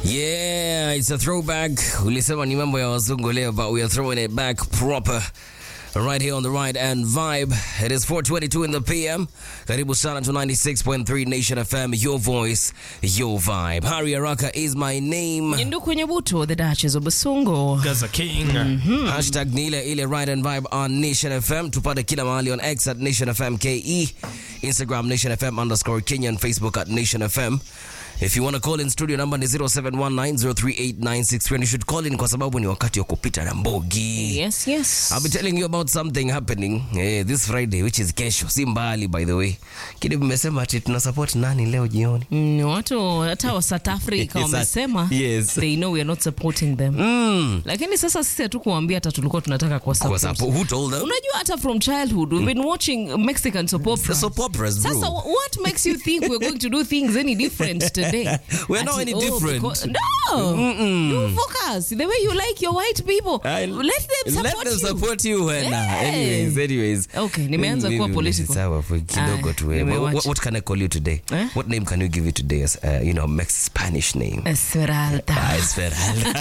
Yeah, it's a throwback. Ulisema ni mambo ya wazungu leo, but we are throwing it back proper. Right here on the right and vibe. It is 422 in the PM. Karibu sana to 96.3 Nation FM, your voice, your vibe. Harry Araka is my name. Nduku Nyabuto, the Duchess of Basungo. Gaza King. Hashtag ni ile ile right and vibe on Nation FM. Tupate kila mahali on X at Nation FM KE, Instagram Nation FM underscore Kenya and Facebook at Nation FM. If you want to call in studio number ni 0719038963 and you should call in kwa sababu ni wakati wa kupita na mbogi. Yes, yes. I'll be telling you about something happening eh, this Friday which is kesho, si mbali by the way. Kile mmesema ati tuna support nani leo jioni? Mm, watu hata wa South Africa Yes, wamesema yes. they know we are not supporting them. Mm. Lakini sasa sisi hatukuambia hata tulikuwa tunataka kwa Kwa support. sababu who told them? Unajua hata from childhood we've been watching Mexican soap operas. Soap operas, bro. Sasa what makes you think we're going to do things any different today? We're not Ati, any different. because- no. You focus the way you like your white people. I- Let them support Let them you. support you Wena. Yes. Anyways, anyways. Okay, nimeanza Mimi- kuwa mimi political. sawa for kidogo Ah, tu. eh. nimewacha. What, what can I call you today? Eh? What name can you give you today as uh, you know, Mex Spanish name? Esmeralda. Ah, Esmeralda.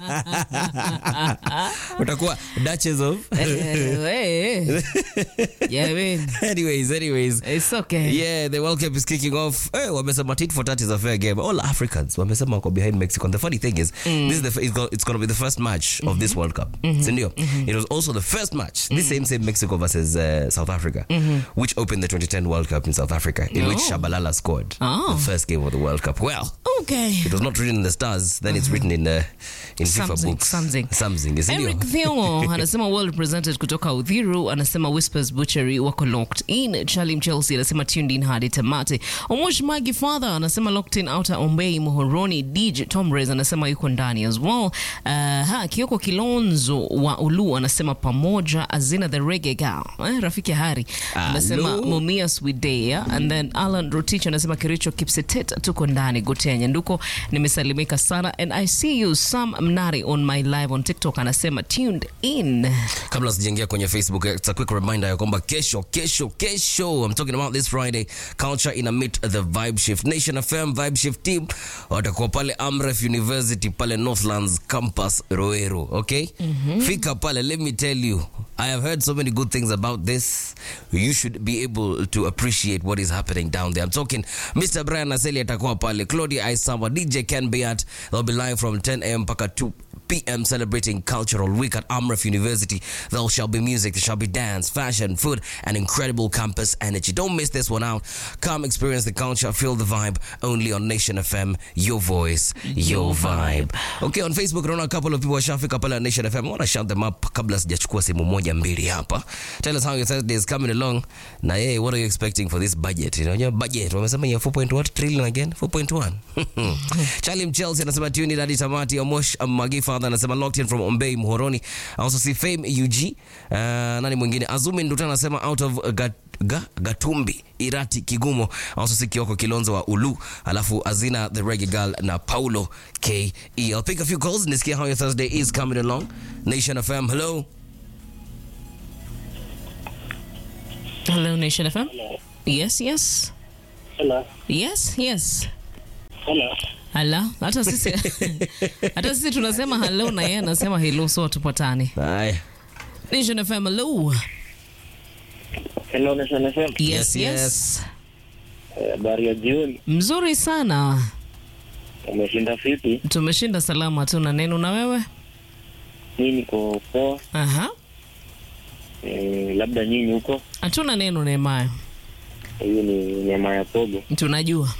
Utakuwa Duchess of Eh, eh. Yeah, man. Anyways, anyways. It's okay. Yeah, the World Cup is kicking off. Hey, wamesema tit for tat is a fair game. All Africans wamesema wako behind Mexico. And the funny thing is, this is the f- it's, go, it's going to be the first match of this World Cup. Sindio? It was also the first match, this same same Mexico versus uh, South Africa, which opened the 2010 World Cup in South Africa, in which Oh. Shabalala scored Oh. the first game of the World Cup. Well, Okay. it was not written in the stars. Then it's written in uh, in FIFA Something, books. something. Something. Sindio? Eric Thiongo anasema well represented kutoka Udhiru, anasema Whispers Butchery wako locked in. Charlie Mchelsea anasema tuned in hadi tamati. Omosh Magi Father anasema locked in outer Ombei Muhoroni. DJ Tomres anasema yuko ndani as well. Uh, ha, Kioko Kilonzo wa Ulu anasema pamoja Azina the Reggae Girl. Eh, rafiki Hari anasema Hello. Mumias Widea and then Alan Rotich anasema Kericho Kipsetet tuko ndani Gotea Nyanduko nimesalimika sana and I see you Sam Mnari on my live on TikTok anasema tuned in kabla sijaingia kwenye facebook it's a quick reminder ya kwamba kesho kesho kesho i'm talking about this friday culture ina meet the vibe shift nation fm vibe shift team watakuwa pale amref university pale northlands campus roero okay fika pale let me tell you i have heard so many good things about this you should be able to appreciate what is happening down there i'm talking mr brian aseli atakuwa pale claudia isamba dj ken beat they'll be live from 10 am mpaka 2 p.m. celebrating Cultural Week at Amref University. There shall be music, there shall be dance, fashion, food, and incredible campus energy. Don't miss this one out. Come experience the culture, feel the vibe only on Nation FM. Your voice, your vibe. Okay, on Facebook, naona a couple of people washafika pale on Nation FM. I want to shout them up kabla sijachukua simu moja mbili hapa. Tell us how your Thursday is coming along. Na hey, what are you expecting for this budget? You know, your budget. Wamesema ya 4. what trillion again? 4.1. Charlie Mchelsea anasema tuni hadi tamati. Omosh Magi Father anasema locked in from Ombei Muhoroni. I also see Fame UG. Uh, nani mwingine? Azumi Nduta anasema out of uh, Gat Ga, Gatumbi Irati Kigumo. I also see Kioko Kilonzo wa Ulu. Alafu Azina the Reggae Girl na Paulo KE. I'll pick a few calls. Nisikia how your Thursday is coming along. Nation FM, hello. Hello Nation FM Yes yes Hello. Yes yes Hello. Hala, hata sisi hata sisi tunasema hello na yeye anasema hello so tupatane. Haya. Nation FM hello. Hello, Nation FM. Yes Yes, yes. yes. Eh, Habari ya jioni. Mzuri sana. Umeshinda vipi? Tumeshinda salama tu na neno na wewe? Mimi niko poa. Aha. Eh, labda nyinyi huko. Hatuna neno Nehemaya. Hiyo ni nyama ya pogo. Tunajua.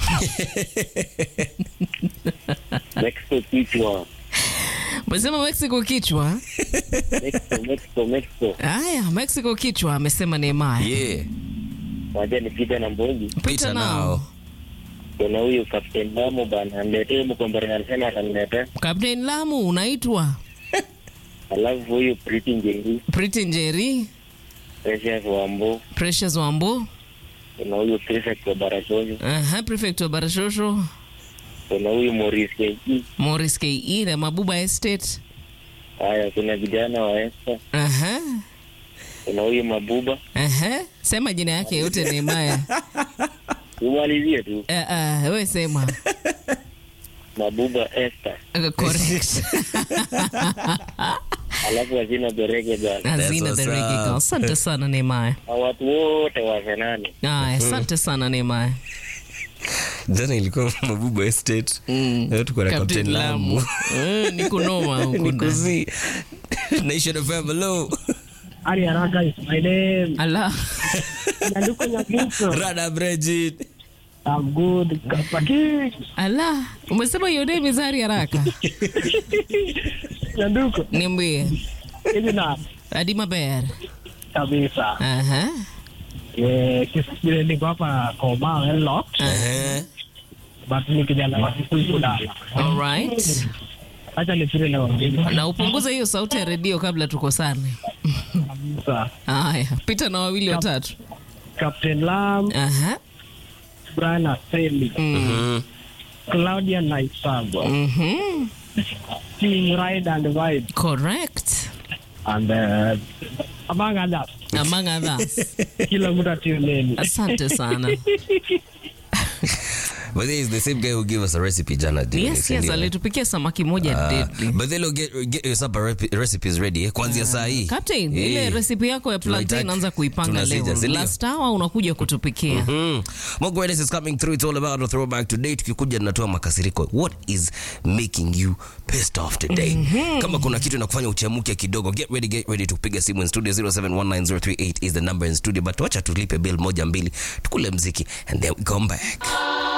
Mexico kichwa. Umesema Mexico kichwa. Mexico, Mexico, Mexico. Haya, Mexico kichwa amesema Nehemaya. Yeah. Waje nipite na mbongi. Pita now. Kuna huyu Captain Damo bana niletee mkombere anasema ataniletea. Captain Lamu unaitwa Alafu huyu Pretty Njeri, Pretty Njeri, Precious Wambo, Precious Wambo, kuna huyu Prefect wa Barashoyo, aha, Prefect wa Barashosho, kuna huyu Maurice KE. Morris KE na Mabuba Estate. Haya, kuna vijana wa Esther, Aha. kuna huyu Mabuba. Aha. Sema jina yake yote Nehemaya. Umalizie tu. Uh, uh, we sema Mabuba Esther. Uh, correct. Alafu hazina berege bana. Hazina what's the reggae up. girl. Asante sana Nehemiah. Na watu wote wa Zenani. Aya, asante sana Nehemiah. jana ilikuwa mabuba estate leo tuko na Captain captain lamu Lamu. Eh, ni kunoma huku ndani. nikuzi nation fm hello Ari Araka is my name. Ala. Nyanduko Nyabuko. rada bridget I'm good. Kapaki. Ala. Umesema hiyo name is Hari haraka. Nyanduko. Niambie. Hivi na Adi maber. kabisa. Aha. Eh, kisi niko hapa Koma well locked. Eh, But ni kijana wa Kikuyu dala. All right. Acha nipire na wengine. Na upunguze hiyo sauti ya redio kabla tukosane. Kabisa. Haya, pita na wawili watatu. Captain Lam, Aha. Brian Aseli, mhm. Claudia Naisagwa, Mhm. Team Ride and Vibe, Correct. and uh, among others. Among others. Kila mtu atune in. Asante sana. but there is the same guy who gave us a recipe jana during Yes, this, yes, ndio. alitupikia samaki moja Ah, deadly. but then get, get your supper rep- recipes ready eh, kuanzia saa hii Captain, Eh. ile recipe yako ya plantain Tunaitaka- anza kuipanga tunasija, leo. si ndio? Last hour unakuja kutupikia. Mm. More greatness is coming through. It's all about a throwback today. Tukikuja tunatoa makasiriko. What is making you pissed off today? Kama kuna kitu inakufanya uchemuke kidogo, get ready, get ready to kupiga simu in studio 07190388 is the number in studio. But wacha tulipe bill moja mbili, tukule mziki and then we come back.